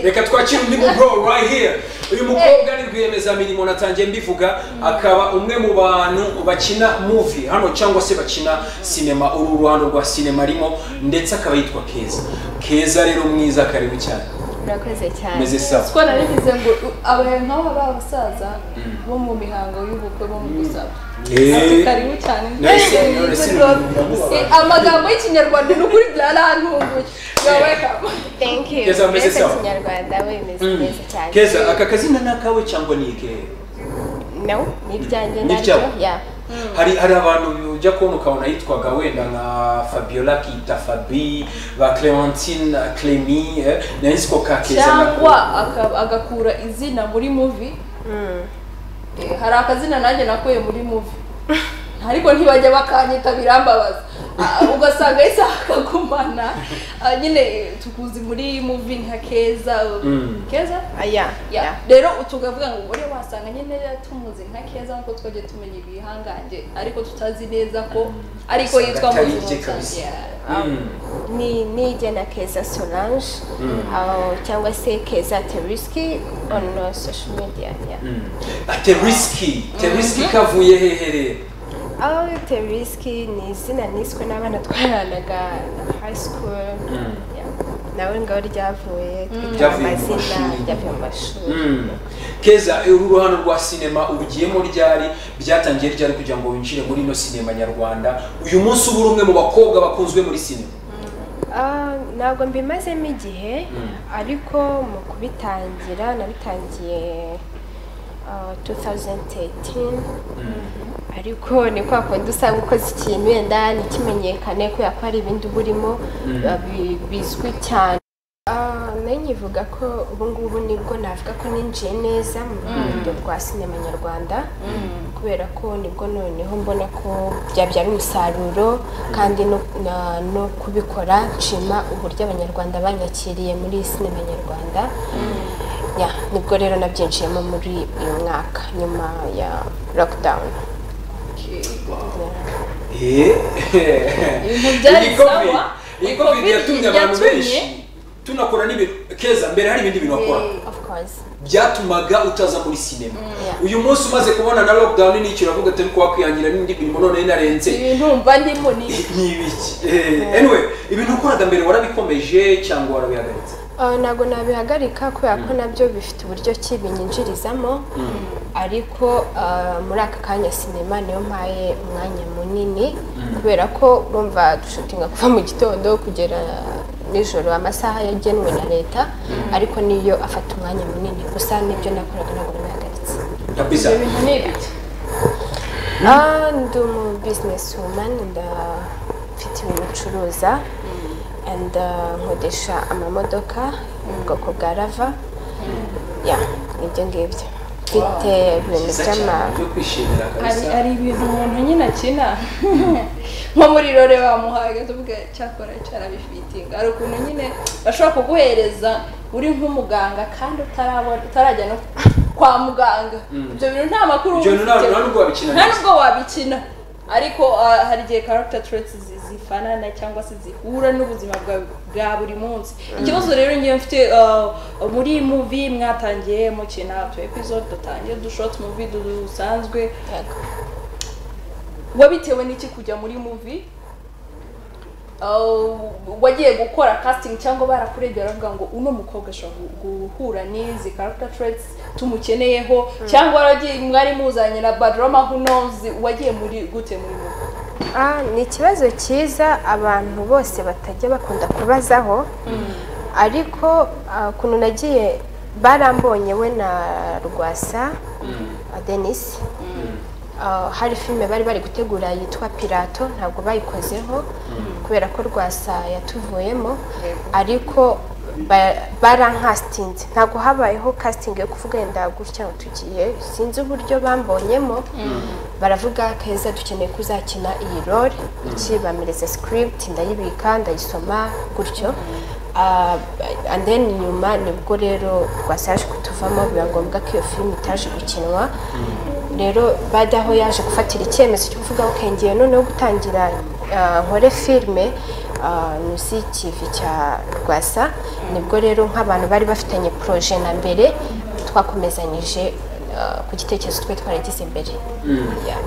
reka twakire undi mu bro right here uyu mukobwa ni rwiyemezamirimo natangiye mbivuga akaba umwe mu bantu bakina movie hano cyangwa se bakina sinema uru ruhando rwa sinema arimo ndetse akaba yitwa keza keza rero mwiza karibu cyane murakoze cyane meze sawa siko nari bivuze ngo u- abantu nk'aba b'abasaza bo mu mihango y'ubukwe bo mu gusaba Eh, karibu cyane Nice, Eh, nice, nice. good job. Eh, amagambo y'ikinyarwanda ni ukuri byarantunguye yawekamu thank you Keza, umeze mbese sawa? kinyarwanda we meze Mm. neza cyane keza aka kazina ni akawe cyangwa ni ikehe no ni iryanjye Ni naryo iryawe? ya hari hari abantu ujya kubona ukabona yitwaga wenda nka fabiola kita fabi ba clementine clemi eh, nayo nzi ko ka keza cyangwa nako aka- agakura izina muri muvi Mm. hari akazina nanjye nakuye muri muvi ariko ntibajya bakanyita birambabaza Ah, ugasanga yahise akagumana Ah, nyine eh, tukuzi muri muvi nka keza Mm. keza Ah, ya Ya, ya rero tukavuga ngo ubure wasanga nyine tumuzi nka keza nkuko twajya tumenya ibihangange ariko tutazi neza ko ariko Usanga yitwa atari muzi ibye kabisa. Mm. ni ni jyana keza solange aho cyangwa se keza teriski on uh, social media ya Mm. Ah, teriski teriski kavuye hehe rero aho teriski ni izina niswe n'abana twaranaga high school Mm. ya nawe ngaho ryavuye twita Ryavuye mu amazina mashuri. ryavuye mu mashuri Mm. keza uru ruhando rwa sinema ubugiyemo ryari byatangiye ryari kugira ngo winjire muri ino sinema nyarwanda uyu munsi uba uri umwe mu bakobwa bakunzwe muri sinema Ah, ntabwo mbimazemo igihe Mm. ariko mu kubitangira nabitangiye ah, 2013 ariko ni kwa kundi usanga ukoze ikintu wenda ntikimenyekane kubera ko hari ibindi uba urimo Mm. biba bi- bizwi cyane Ah, nayo nkivuga ko ubu ngubu nibwo navuga ko ninjiye neza mu rukundo rwa sinema nyarwanda kubera ko nibwo noneho mbona ko byabyara umusaruro kandi no- na- no kubikora nshima uburyo abanyarwanda banyakiriye muri iyi sinema nyarwanda Ya, nibwo rero nabyinjiyemo muri uyu mwaka nyuma ya lockdown Eh. Ibintu byari Iyi COVID- sawa. iyi Iyi covid COVID yatumye abantu yatumye- benshi tunakora n'ibintu keza mbere hari ibindi bintu wakora of course byatumaga utaza muri sinema Yeah. uyu munsi umaze kubona na lockdown n'icyo uravuga turi kuwakwihangira n'indi mirimo none narenze ibintu mva ndimo ni ni ibiki Eh, anyway ibintu wakoraga mbere warabikomeje cyangwa warabihagaritse Uh, ntabwo nabihagarika kubera ko nabyo bifite uburyo ki binyinjirizamo ariko uh, muri aka kanya sinema niyo mpaye umwanya munini kubera ko urumva dushutinga kuva mu gitondo kugera nijoro amasaha yagenwe na leta ariko niyo afata umwanya munini gusa nibyo nakoraga ntabwo nabihagaritse kabisa ibyo bintu ni ibiki Ah, ndi umu business woman ndafite ibintu ncuruza and uh, nkodesha amamodoka mu bwoko bwa rava ya ibyo ngibyo mfite ibintu Cyiza by'ama cyane, byo kwishimira hari kabisa hari ibintu umuntu nyine akina nko muri rore bamuhaye tuvuga cyakora cyarabifitinga hari ukuntu nyine bashobora kuguhereza uri nk'umuganga kandi utarabona utarajya no kwa muganga ibyo bintu nta makuru ibyo bintu nta ubifiteho. nta nubwo wabikina nta neza nubwo wabikina ariko ah, hari igihe character traits zi- zifanana cyangwa se zihura n'ubuzima bwa, bwa buri munsi ikibazo rero ngewe mfite ah, muri iyi movie mwatangiye mukina utu episode dutangiye dushot movie dusanzwe Yego. wabitewe n'iki kujya muri muvi wagiye gukora casting cyangwa barakurebye baravuga ngo uno mukobwa ashobora gu- guhura n'izi character traits tumukeneyeho cyangwa waragiye mwari muzanye na badrama who knows wagiye muri gute muri muvi Ah, ni ikibazo cyiza abantu bose batajya bakunda kubazaho ariko ah, ukuntu nagiye barambonye we na rwasa ah, denise Ah, hari filime bari bari gutegura yitwa pirato ntabwo bayikozeho kubera ko rwasa yatuvuyemo ariko ba- barankasitinze ntabwo habayeho casting yo kuvuga wenda gutya ngo tugiye sinzi uburyo bambonyemo baravuga keza dukeneye kuzakina iyi role iki bamereze script ndayibika ndayisoma gutyo Ah, and then nyuma nibwo rero rwasaje kutuvamo biba ngombwa ko iyo filime itaje gukinwa rero bajya aho yaje gufatira icyemezo cyo kuvuga ngo ngiye noneho gutangira ah, nkore filime ah, munsi y'ikivi cya rwasa nibwo rero nk'abantu bari bafitanye poroje na mbere twakomezanyije ah, ku gitekerezo twe twaragize imbere Yeah.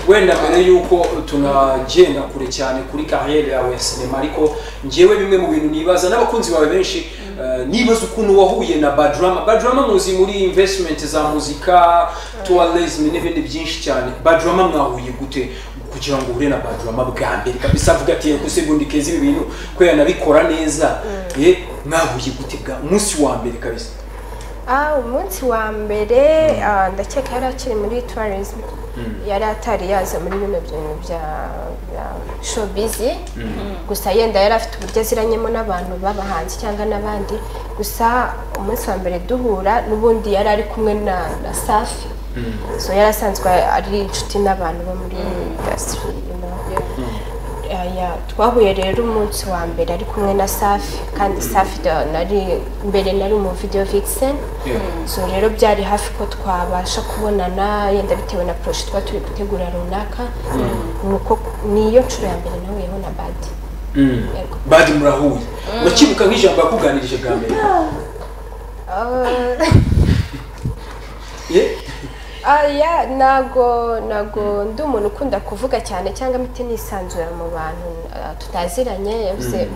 wenda mbere y'uko tunagenda kure cyane kuri kariyeri yawe ya sinema ariko njyewe bimwe mu bintu nibaza n'abakunzi bawe benshi eh, nibaza ukuntu wahuye na badrama badrama muzi muri investment za muzika tourism n'ibindi byinshi cyane badrama mwahuye gute kugira ngo uhure na badrama bwa mbere kabisa avuga ati yego se ubundi keza ibi bintu kubera nabikora neza eh, mwahuye gute bwa umunsi wa mbere kabisa Ah, umunsi wa mbere ah, ndakeka yari akiri muri tourism yari atari yaza muri bino bintu bya bya showbiz gusa yenda yari afite uburyo aziranyemo n'abantu b'abahanzi cyangwa n'abandi gusa umunsi wa mbere duhura n'ubundi yari ari kumwe na, na safi so yari asanzwe ari inshuti n'abantu bo muri industry you know. Aya, twahuye rero umunsi wa mbere ari kumwe na safi kandi safi da- nari mbere nari mu video vixen so rero byari hafi ko twabasha kubonana yenda bitewe na projet tuba turi gutegura runaka nuko niyo nshuro ya mbere nahuyeho na badi Yego. badi murahuye urakibuka nk'ijambo yakuganirije bwa mbere Ah, Eh? ah, yeah, ntago ntago ndi umuntu ukunda kuvuga cyane cyangwa mite nisanzura mu bantu ah, tutaziranye yavuze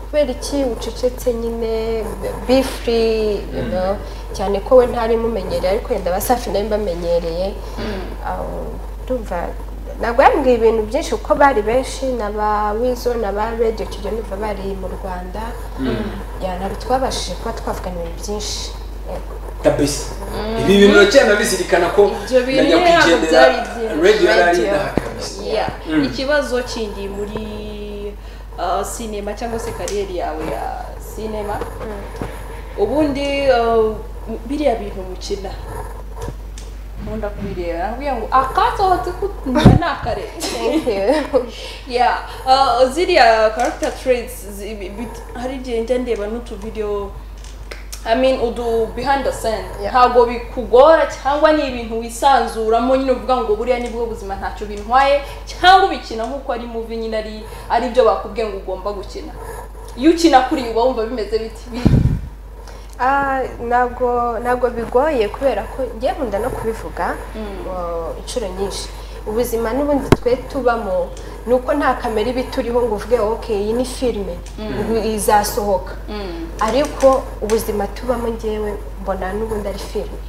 kubera iki ucecetse nyine be free you know, cyane ko we ntari mumenyereye ariko yenda abasafi nawe mbamenyereye Ah, ndumva ntabwo yambwiye ibintu byinshi kuko bari benshi ni aba wizo ni aba radiyo kigiye ndumva bari mu rwanda Yeah, ntabwo twabashije kuba twavugana ibintu byinshi yego kabisa ibi bintu uracyana bizirikana ko Ibyo bintu najya ntabwo kwigendera byari byinshi. radio yari ari Radio. inaha kabisa Yeah. Mm. ikibazo kindi muri uh, sinema cyangwa se kariyeri yawe ya sinema ubundi uh, biriya bintu mukina nkunda kubireba nakubwira ngo akatohotse kutumva nakarenze thank you yeah uh, ziriya character traits zi- bi- bi- hari igihe njya ndeba n'utu video I mean udu behind the scene Yeah. ntabwo bikugora cyangwa ni ibintu wisanzuramo nyine uvuga ngo buriya nibwo buzima ntacyo bintwaye cyangwa ubikina nk'uko ari muvi nyine ari ari byo bakubwiye ngo ugomba gukina iyo ukina kuri uba wumva bimeze biti Bi- Ah, ntabwo ntabwo bigoye kubera ko ngiye nkunda no kubivuga uh, inshuro nyinshi ubuzima n'ubundi twe tubamo ni uko nta kamera iba ituriho ngo uvuge ok iyi ni filime ubu izasohoka ariko ubuzima tubamo ngewe mbona n'ubundi ari filime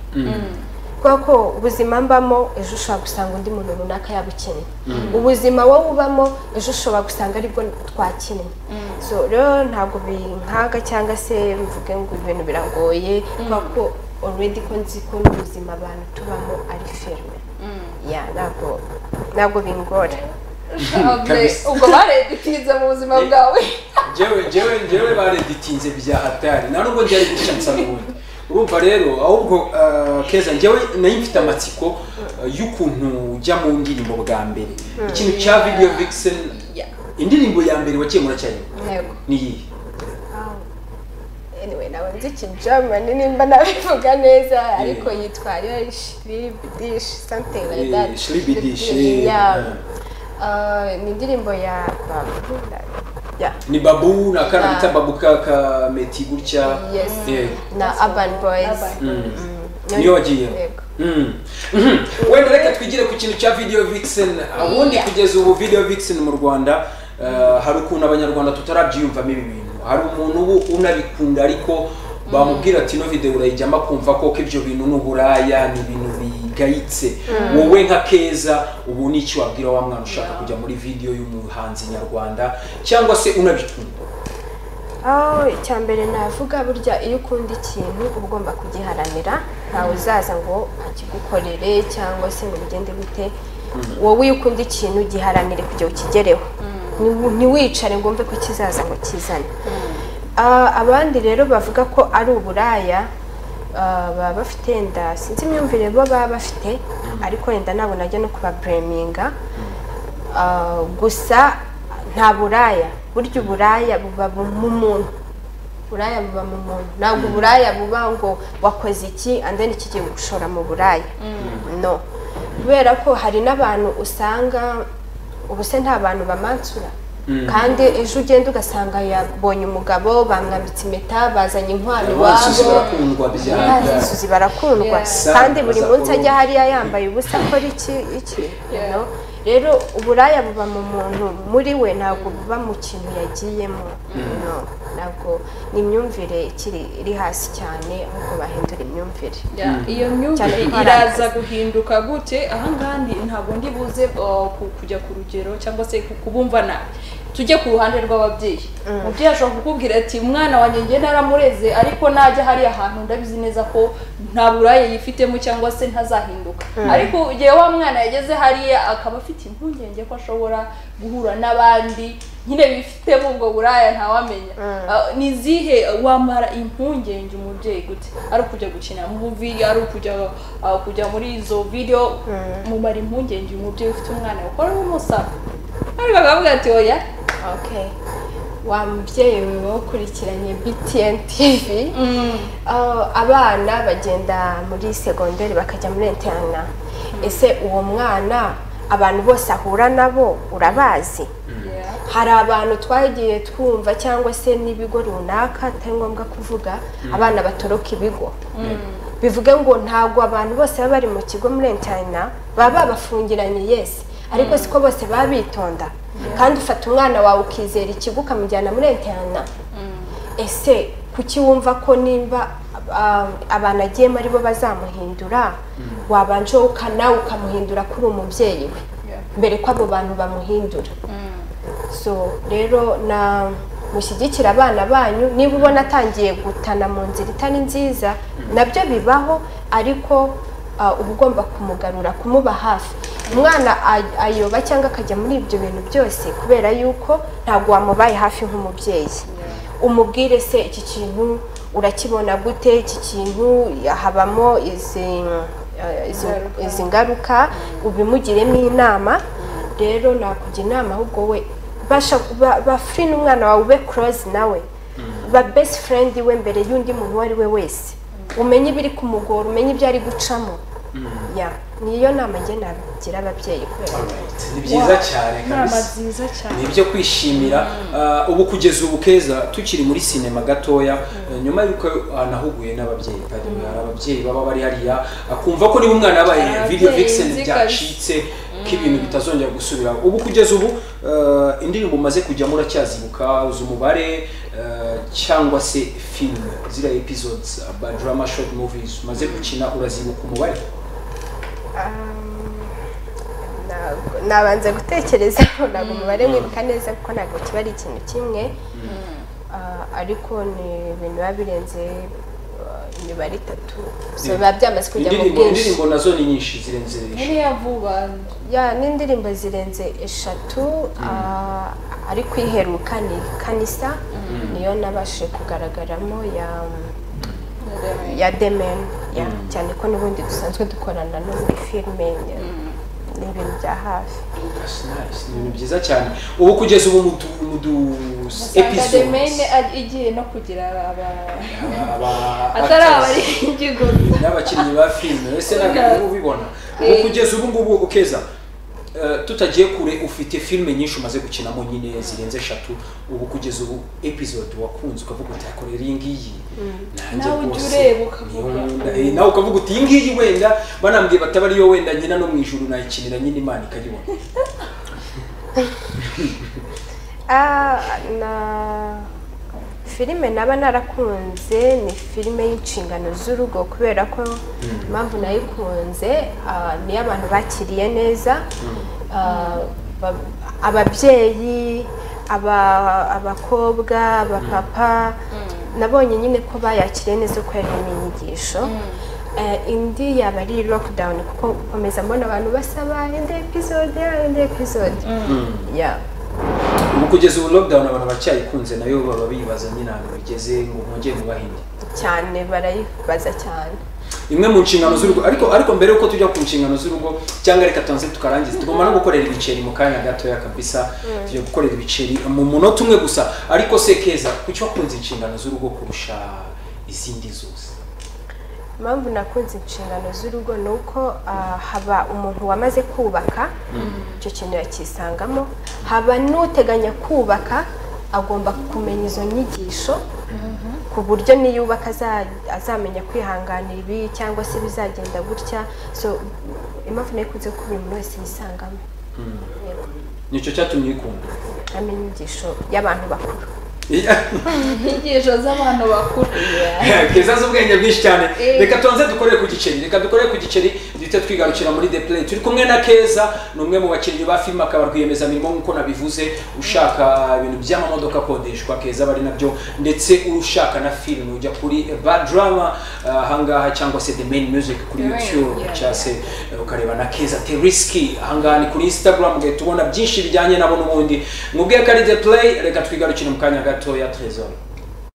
kubera ko ubuzima mbamo ejo ushobora gusanga undi muntu runaka yabukinnye ubuzima wowe ubamo ejo ushobora gusanga aribwo twakinnye so rero ntabwo binkaga cyangwa se mvuge ngo ibintu biragoye kubera ko already ko nzi ko n'ubuzima abantu tubamo ari filime ya ntabwo ntabwo bingora Kabisa. ubwo bareditinze mu buzima bwawe njyewe njyewe njyewe bareditinze bya hatari nta nubwo byari gushya nsanubundi urumva rero ahubwo eh, keza njyewe nayo mfite amatsiko eh, y'ukuntu ujya mu ndirimbo bwa mbere ikintu cya video vixen Yeah. indirimbo ya mbere wakiye muracyayibwa yego ni iyihe anyway ntabwo nzi ikijamani nimba nabivuga neza ariko yitwa ariyo shiribidishi something like that Eh, Shiribidish, eh, Yeah. eh. Ah, ni indirimbo ya Babu, yeah. ni babu na kana Na- bita babu ka ka meti gutya Yes. Yego. na urban boys Urban Niyo- niyo wagiyemo Yego. Mm. Mhm. wenda reka twigire ku kintu cya video vixen ubundi kugeza ubu video vixen mu rwanda eh, hari ukuntu abanyarwanda tutarabyiyumvamo ibi bintu hari umuntu ubu unabikunda ariko bamubwira ati ino video urayijyamo akumva koko ibyo bintu ni uburaya ni ibintu bigayitse wowe nka keza ubu ni iki wabwira wa mwana ushaka kujya muri video y'umuhanzi nyarwanda cyangwa se unabikunda aho icya mbere navuga burya iyo ukunda ikintu uba ugomba kugiharanira ntawe uzaza ngo akigukorere cyangwa se ngo bigende gute wowe iyo ukunda ikintu giharanire kugira ukigereho Ntiwi- ntiwicare ngo wumve ko kizaza ngo kizane Ah, abandi rero bavuga ko ari uburaya ah, baba bafite wenda sinzi imyumvire bo baba bafite ariko wenda ntabwo najya no kubabureminga Ah, gusa nta buraya burya uburaya buba bu- mu muntu uburaya buba mu muntu ntabwo uburaya buba ngo wakoze iki and then kigiye gushora mu buraya no kubera ko hari n'abantu usanga ubuse nta bantu bamansura kandi ejo ugenda ugasanga yabonye umugabo bamwambitse impeta bazanye inkwano abansi iwabo barakundwa byanga basuzi barakundwa Yeah. kandi buri Baza munsi ajya kuruhuka. hariya yambaye ubusa akora iki iki you Yeah. know? rero uburaya buba mu muntu muri we ntabwo buba mu kintu yagiyemo you know? ntabwo ni imyumvire ikiri iri hasi cyane ahubwo bahindura imyumvire Yeah, iyo myumvire Cyane ko hari iraza guhinduka gute ahangaha ndi- ntabwo ndi buze uh, ku- kujya ku rugero cyangwa se ku- kubumva nabi tujye ku ruhande rw'ababyeyi umubyeyi ashobora kukubwira ati umwana wanjye njye naramureze ariko najya hariya hantu ndabizi neza ko nta buraye yifitemo cyangwa se ntazahinduka ariko igihe wa mwana yageze hariya akaba afite impungenge ko ashobora guhura n'abandi nyine bifitemo ubwo buraya ntawamenya Ah, ni izihe wamara impungenge umubyeyi gute ari ukujya gukina muvi ari ukujya ah, kujya muri izo video mumara impungenge umubyeyi ufite umwana ukora n'umusaba ariko akavuga ati oya okay wa mubyeyi wawe ukurikiranye btn tv Ah, abana bagenda muri segonderi bakajya muri interna ese uwo mwana abantu bose ahura nabo urabazi Yeah. hari abantu twagiye twumva cyangwa se n'ibigo runaka atari ngombwa kuvuga abana batoroka ibigo bivuge ngo ntabwo abantu bose baba bari mu kigo muri interna baba babafungiranye yesi ariko siko bose baba bitonda kandi ufata umwana wawe ukizera ikigo ukamujyana muri interna ese kuki wumva ko nimba ah, abantu agiyemo aribo bazamuhindura wabanje wowe uka- nawe ukamuhindura kuri umubyeyi we Yeah. mbere ko abo bantu bamuhindura so rero na mushyigikira abana banyu niba ubona atangiye gutana mu nzira itari nziza nabyo bibaho ariko ah, uba ugomba kumugarura kumuba hafi umwana ay- ayoba cyangwa akajya muri ibyo bintu byose kubera yuko ntabwo wamubaye hafi nk'umubyeyi umubwire se iki kintu urakibona gute iki kintu habamo izi eh, izi- Ingaruka. izi ngaruka ubimugiremo inama rero nakugira inama ahubwo we basha ba- ba free n'umwana wawe ube close nawe ba best friend we mbere y'undi muntu uwo ari we wese umenye ibiri kumugora umenye ibyo ari gucamo ya niyo nama njye nagira ababyeyi kubera Alright, ni byiza cyane inama kabisa nziza cyane ni ibyo kwishimira Ah, ubu kugeza ubu keza tukiri muri sinema gatoya eh, nyuma y'uko ah, nahuguye n'ababyeyi Padiri, hari ababyeyi baba bari hariya akumva ko niba umwana yabaye Ababyeyi video vixen nzi byacitse ko ibintu bitazongera gusubira ubu kugeza ubu eh, indirimbo umaze kujyamo uracyazibuka uzi umubare eh, cyangwa se filime ziriya episodes ah, ba drama short movies umaze gukina urazibuka umubare Ntabwo- nabanza gutekereza ntabwo umubare mwibuka neza kuko ntabwo kiba ari ikintu kimwe Ah, ariko ni ibintu biba birenze ah, imibare itatu So, Mm. biba byamaze kujya mu indirimbo bwinshi indirimbo nazo ni nyinshi zirenze eshatu buriya vuba ya n'indirimbo zirenze eshatu ah, ariko iheruka ni kanisa niyo nabashije kugaragaramo ya ya demen ya cyane ko n'ubundi dusanzwe dukorana no muri filime ya- ni ibintu bya hafi That's nice. Ni ibintu byiza cyane ubu kugeza ubu mu du- mu du usanga episodes demene igiye no kugira aba aba- atari actors abari igigo n'abakinnyi ba filime ese Yeah. ntabwo ubibona ubu Eh. kugeza ubu ngubu ukeza eh, tutagiye kure ufite filime nyinshi umaze gukinamo nyine zirenze eshatu ubu kugeza ubu episode wakunze ukavuga uti "Ariko rero iyi ngiyi nanjye Nawe ujya rwose ureba niyo ukavuga. nkunda." Eh, nawe ukavuga uti iyi ngiyi wenda banambwiye bataba ariyo wenda nyina no mu ijuru nayikinira nyine imana ikayibona Ah, na filime naba narakunze ni filime y'inshingano z'urugo kubera ko impamvu nayikunze ah, niyo abantu bakiriye neza Ah, ba- ababyeyi aba- abakobwa abapapa nabonye nyine ko bayakiriye neza uko yari inyigisho Eh, indi yaba ari lockdown kuko nkomeza mbona abantu basaba indi episode indi episode yeah. ubu kugeza ubu lockdown abantu baracyayikunze nayo baba bibaza nyine ahantu bigeze ngo mwongere mubahinde cyane barayibaza cyane imwe mu nshingano z'urugo ariko ariko mbere yuko tujya ku nshingano z'urugo cyangwa reka tubanze tukarangiza tugomba no gukorera ibiceri mu kanya gatoya kabisa tujya gukorera ibiceri mu munota umwe gusa ariko se keza kuki wakunze inshingano z'urugo kurusha izindi zose impamvu nakunze inshingano z'urugo ni uko ah, haba umuntu wamaze kubaka icyo kintu yakisangamo haba n'uteganya kubaka agomba kumenya izo nyigisho ku buryo niyubaka aza- azamenya kwihanganira ibi cyangwa se bizagenda gutya so impamvu nakunze ko buri muntu wese yisangamo Yego. nicyo cyatumye uyikunda amenya inyigisho y'abantu bakuru inyigisho z'abantu bakuru keza z'ubwenge bwinshi cyane Eh. reka tubanze dukorere ku giceri reka dukorere ku giceri duhite twigarukira muri the play turi kumwe na keza ni umwe mu bakinnyi ba filime akaba rwiyemezamirimo nk'uko nabivuze ushaka ibintu by'amamodoka akodeshwa keza bari nabyo ndetse ushaka na filime ujya kuri badrama ahangaha cyangwa se the main music kuri The Main, youtube yeah. cyangwa se eh, ukareba na keza teriski ahangaha ni kuri instagram ugahita ubona byinshi bijyanye nabo n'ubundi mubwiye ko ari the play reka twigarukire mu kanya gatoya trezor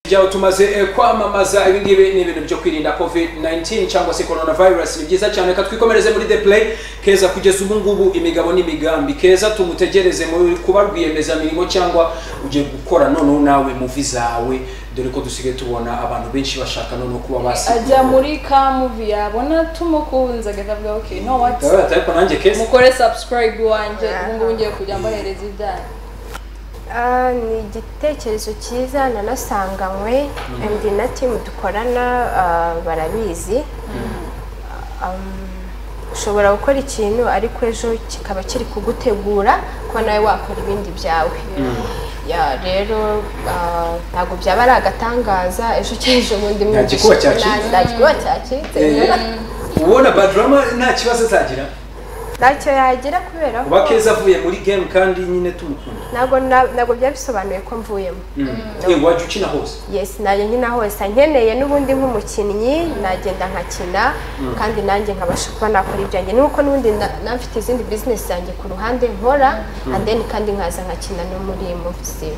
byawe tumaze eh, kwamamaza ibi ngibi ni ibintu byo kwirinda covid 19 cyangwa se coronavirus ni byiza cyane reka twikomereze muri the play keza kugeza ubu ngubu imigabo n'imigambi keza tumutegereze mu kuba rwiyemezamirimo cyangwa ugiye gukora noneho nawe muvi zawe dore ko dusigaye tubona abantu benshi bashaka noneho kuba basigaye ajya muri ka muvi yabona tumukunze agahita avuga ok no what ariko nanjye keza mukore subscribe wanjye ubu ngubu Aha. ngiye kujya mbahereza ibyanyu Ah, ni igitekerezo cyiza nanasanganywe ndi na timu dukorana ah, barabizi Um, ushobora gukora ikintu ariko ejo kikaba kiri kugutegura kuba nawe wakora ibindi byawe Ya, rero ah, ntabwo byaba ari agatangaza ejo cy'ejo bundi Nta gikuba cyacitse. Nta- nta gikuba cyacitse Eh, ubona badrama nta kibazo azagira ntacyo yagira kubera ko kuba keza avuye muri game kandi nyine tumukunda ntabwo na- ntabwo byaba bisobanuye ko mvuyemo Eh, wajya ukina hose yes najya nyina hose nkeneye n'ubundi nk'umukinnyi nagenda nkakina kandi nanjye nkabasha kuba nakora ibyanjye nuko n'ubundi na- na mfite izindi business zanjye ku ruhande nkora and then kandi nkaza nkakina no muri movie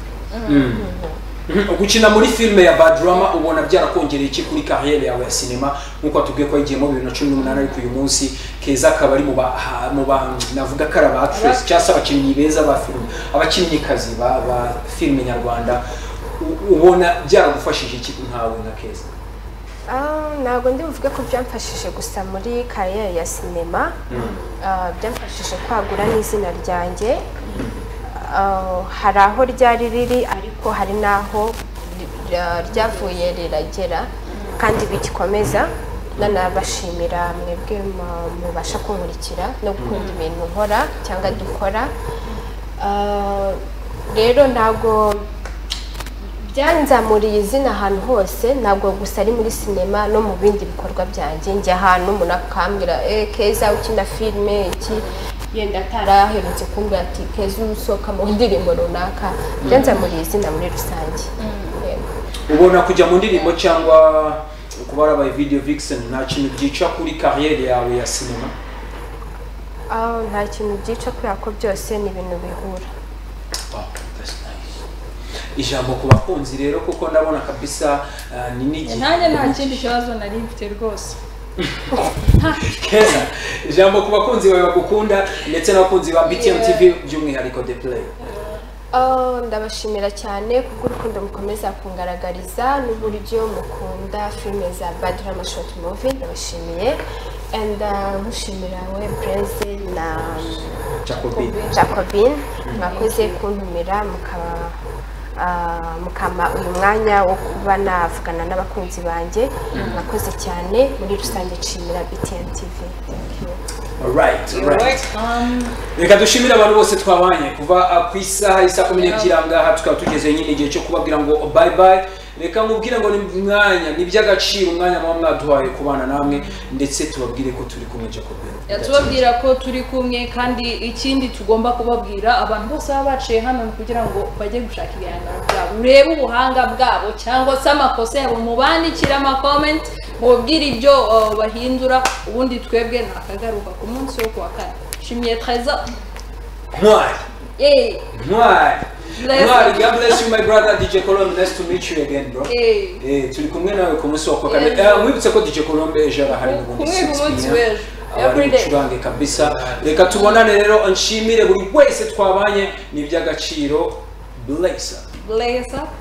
Mhm. gukina muri filime ya bad drama ubona byarakongereye iki kuri kariyeri yawe ya sinema nk'uko atubwiye ko yagiyemo bibiri na cumi n'umunani ariko uyu munsi keza akaba ari mu ba ha- mu ba navuga ko ari aba actress cyangwa se abakinnyi beza ba filime abakinnyikazi ba ba filime nyarwanda U- ubona byaragufashije iki ntawe nka keza Ah, ntabwo ndi buvuge ko byamfashije gusa muri kariyeri ya sinema Ah, byamfashije kwagura n'izina ryanjye Ah, hari aho ryari riri ariko hari n'aho ri- ra- ryavuye riragera kandi bigikomeza nanabashimira mwebwe mu- mubasha kunkurikira no gukunda ibintu nkora cyangwa dukora Ah, rero ntabwo byanzamuriye izina ahantu hose ntabwo gusa ari muri sinema no mu bindi bikorwa byanjye njya ahantu umuntu akambwira eh keza ukina filime iki yenda ataraherutse kumbwira ati keza usohoka mu ndirimbo runaka byanzamuriye izina muri rusange Yego. ubona kujya mu ndirimbo cyangwa kuba warabaye video vixen nta kintu byica kuri kariyeri yawe ya sinema Ah, nta kintu byica kubera ko byose ni ibintu bihura Wow, that's nice. ijambo ku bakunzi rero kuko ndabona kabisa ah, ni n'igihe nanjye nta kindi kibazo nari mfite rwose keza ijambo ku bakunzi bawe bagukunda ndetse n'abakunzi ba btm Yeah. tv by'umwihariko the play Ah, ndabashimira cyane kubwo urukundo mukomeza kungaragariza n'uburyo mukunda filime za bad drama short movie ndabashimiye and ah, mushimira we prince na jacobin jacobin mwakoze kuntumira mukaba ah, mukama uyu mwanya wo kuba navugana n'abakunzi banjye mwakoze cyane muri rusange nshimira btn tv Thank you. Alright, alright. reka dushimire abantu bose twabanye kuva ah, ku isaha isa kumi n'ebyiri ahangaha tukaba tugeze nyine igihe cyo kubabwira ngo bye bye reka mubwire ngo ni mwanya ni iby'agaciro umwanya muba mwaduhaye kubana namwe ndetse tubabwire ko turi kumwe jacobin tubabwira ko turi kumwe kandi ikindi tugomba kubabwira abantu bose baba baciye hano ni kugira ngo bajye gushaka ibihangano byabo urebe ubuhanga bwabo cyangwa se amakosa yabo mubandikire amakomenti mubabwire ibyo uh, bahindura ubundi twebwe nakagaruka ku munsi wo kuwa kane nshimiye treza ntwari yeee ntwari Bless ntwari you. god bless you my brother dj colombe nice to meet you again bro yeee Eh, turi kumwe nawe ku munsi wa kuwa kane Yes. Eh, mwibutse ko dj colombe ejo arahari n'ubundi Kumwe ku 6 munsi p.m. w'ejo. Aba ari Every day. bucurange kabisa reka tubonane rero nshimire buri wese twabanye ni iby'agaciro blesa bless up